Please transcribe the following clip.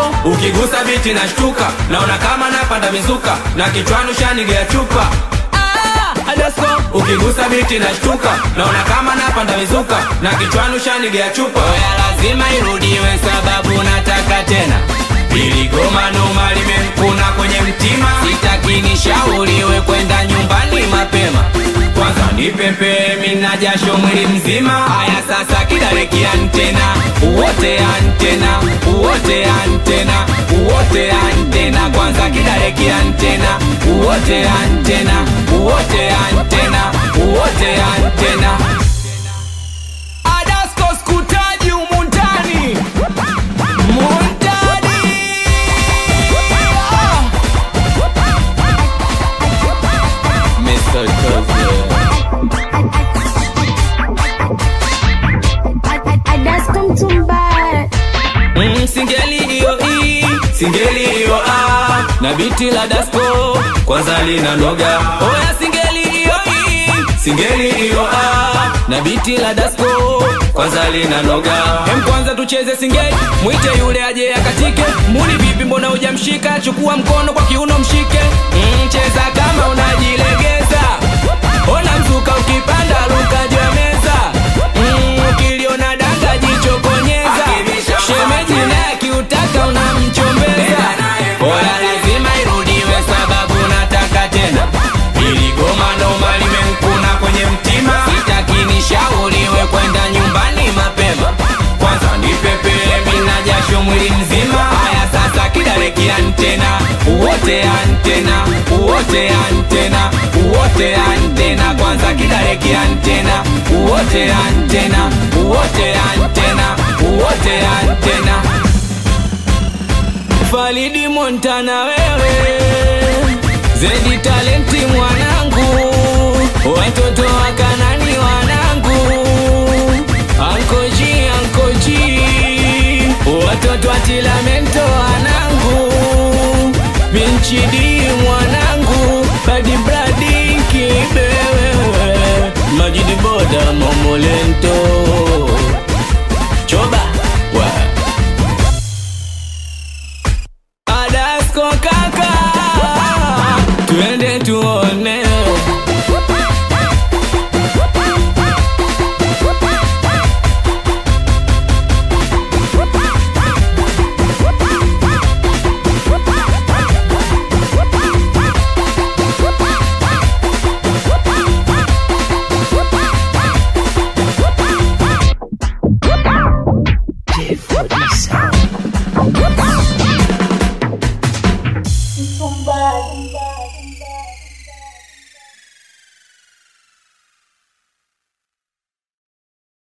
ukigusa biti na shtuka naona kama napanda mizuka na kichwani ushanigea chupa Ah, Adasko. ukigusa biti na shtuka naona kama napanda mizuka na kichwani ushanigea chupa oya lazima irudiwe sababu nataka tena ili goma noma limemkuna kwenye mtima sitaki nishauriwe kwenda nyumbani mapema kwanza nipepe mina jasho mwili mzima haya sasa kidaleki antena uwote antena uwote antena uwote antena kwanza kidaleki antena uwote antena uwote antena uwote antena Adasko skutaji umundani Mundani Ah! Mr. Cousin Adasko Mtumba. Mm, singeli hiyo i singeli hiyo a na biti la dasko kwanza lina noga oya singeli hiyo i singeli hiyo a na biti la dasko kwanza lina noga hem kwanza tucheze singeli mwite yule aje akatike muni vipi mbona hujamshika chukua mkono kwa kiuno mshike mm, cheza kama unajilegeza ona mzuka ukipanda luka juu ya meza mm, ukiliona danga jichokonyeza shemeji naye akiutaka unamchombeza oya lazima irudiwe sababu nataka tena ili goma noma limemkuna kwenye mtima sitaki nishauriwe kwenda nyumbani mapema kwanza nipepele mina jasho mwili mzima haya sasa kidaleki antena uwote antena uwote antena uwote antena kwanza kidaleki antena uwote antena uwote antena uwote antena Falidi Montana wewe Zedi talenti mwanangu Watoto wa Kanani wanangu Ankoji ankoji Watoto wa Tilamento wanangu Binchidi mwanangu Badi bradi kibewe Majidi boda momolento